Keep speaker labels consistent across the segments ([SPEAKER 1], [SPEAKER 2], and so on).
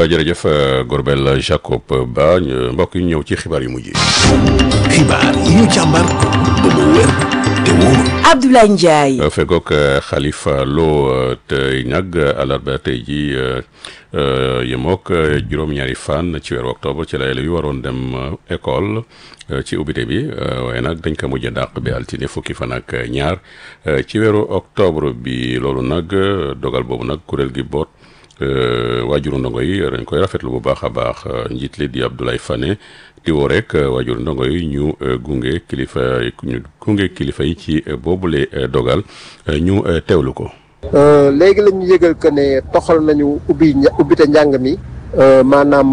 [SPEAKER 1] jërëjëf Gorbel Jacob Ba mbokk yi ñëw ci xibaar yu mujj yi.
[SPEAKER 2] xibaar yi ñu càmbar ba mu wér te wóor.
[SPEAKER 3] Abdoulaye Ndiaye.
[SPEAKER 1] fegook Khalifa Lo tey nag àllarba tey ji yemook juróom-ñaari fan ci weeru octobre ci la élèves yi waroon dem école ci ubbite bi waaye nag dañ ko mujj dàq bi altine fukki fan ak ñaar ci weeru octobre bi loolu nag dogal boobu nag kuréel gi boot waajuru ndongo yi dañ koy rafetlu bu baax a baax njiit li di Abdoulaye Fane di woo rek waajuru ndongo yi ñu gunge kilifa ñu gunge kilifa yi ci boobule dogal ñu teewlu ko.
[SPEAKER 4] léegi la ñu yëgal que ne toxal nañu ubbi ubbite njàng mi maanaam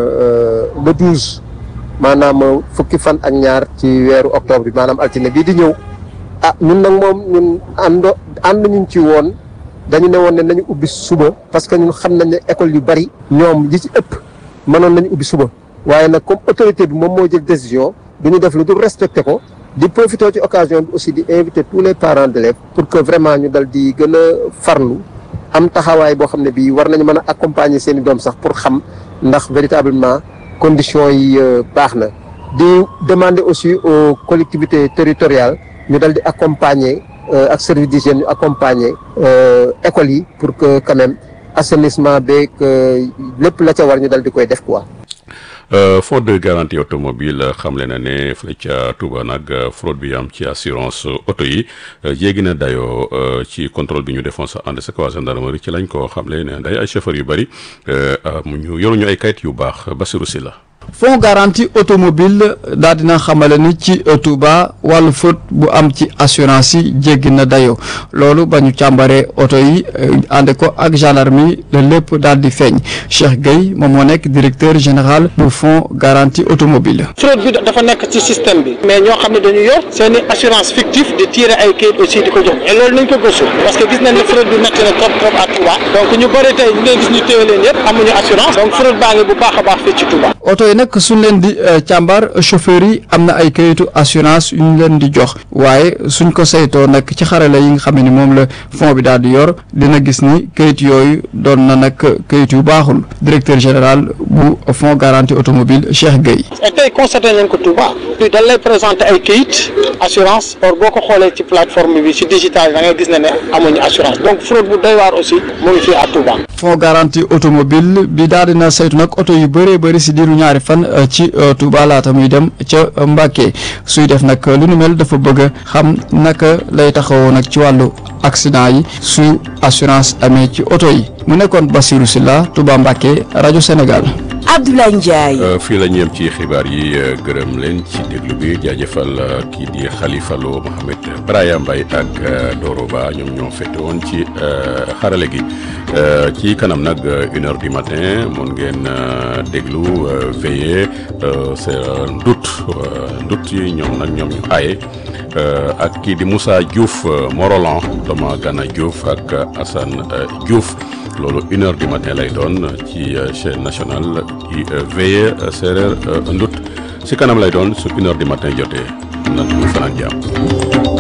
[SPEAKER 4] le douze maanaam fukki fan ak ñaar ci weeru octobre bi maanaam altine bii di ñëw ah ñun nag moom ñun àndo ànd ñu ci woon dañu ne woon ne nañu ubbi suba parce que ñun xam nañ ne école yu bari ñoom yi ci ëpp mënoon nañu ubbi suba waaye nag comme autorité bi moom moo jël décision du ñu def lu dul respecté ko di profité ci occasion bi aussi di inviter tous les parents d'élèves pour que vraiment ñu dal di gën a farlu am taxawaay boo xam ne bii war nañu mën a accompagner seen i doom sax pour xam ndax véritablement conditions yi baax na di demander aussi aux collectivités territoriales ñu dal di accompagner ak service d'hygiène ñu accompagner écoles yi pour que quand même assainissement beeg lépp la ca war ñu dal di koy def quoi.
[SPEAKER 1] Fonds de garantie automobile xamle na ne fële ca Touba nag fraude bi am ci assurance oto yi yéegi na dayoo ci contrôle bi ñu defoon sa ànd sa waa gendarmerie ci lañ ko xamle ne day ay chauffeurs yu bëri mu ñu yoruñu ay kayit yu baax Bassirou Sylla
[SPEAKER 5] fonds garantie automobile daal dina xamale ni ci Touba wàllu faute bu am ci assurance yi jéggi na dayoo loolu ba ñu càmbaree oto yi ànd ko ak gendarmerie la lépp daal di feeñ Cheikh Gueye moom moo nekk directeur général bu fonds garantie automobile
[SPEAKER 6] fraude bi dafa nekk ci système bi mais ñoo xam ne dañu yor seen i assurance fictive di tirer ay kayit aussi di ko jox et loolu nañ ko gëstu parce que gis nañ ne fraude bi métti na trop trop à Touba donc ñu bëri tey ñu ngay gis ñu téye leen yëpp amuñu assurance donc fraude baa ngi bu baax a baax fii ci Touba
[SPEAKER 5] oto yi nag suñ leen di càmbar chauffeur yi am na ay kayitu assurance yu ñu leen di jox waaye suñ ko saytoo nag ci xarala yi nga xam ne ni moom la fond bi daal di yor dina gis ni kayit yooyu doon na nag kayit yu baaxul directeur général bu fonds garantie automobile Cheikh Gueye.
[SPEAKER 6] tey constaté nañ ko Touba dañ lay présenté ay kayit assurance or boo ko xoolee ci plateforme bi ci digital da ngay gis ne ne amuñu assurance donc fraude bu doy waar aussi mu ngi fii à Touba.
[SPEAKER 5] fonds garantie automobile bi daal dina saytu nag oto yu bëree bëri si diiru ñaari fan ci Touba laata muy dem ca Mbàkke suy def nag lu nu mel dafa bëgg a xam naka lay taxawoo nag ci wàllu accident yi su assurance amee ci oto yi mu nekkoon Bassirou Sylla Touba Mbàkke rajo Sénégal.
[SPEAKER 3] Abdoulaye Ndiaye.
[SPEAKER 1] fii la ñu yem ci xibaar yi gërëm leen ci déglu bi jaajëfal kii di Khalifa Lo Mohamed Braya Mbaye ak Doro Ba ñoom ñoo fete woon ci xarale gi ci kanam nag une heure du matin mun ngeen déglu veillé c'est ndut ndut yi ñoom nag ñoom ñu aaye ak kii di Moussa Diouf Morolan Thomas Gana Diouf ak Assane Diouf loolu une heure du matin lay doon ci chaîne nationale ci veillé séeréer ndut si kanam lay doon su une heure du matin jotee nan ñu fanaan jàmm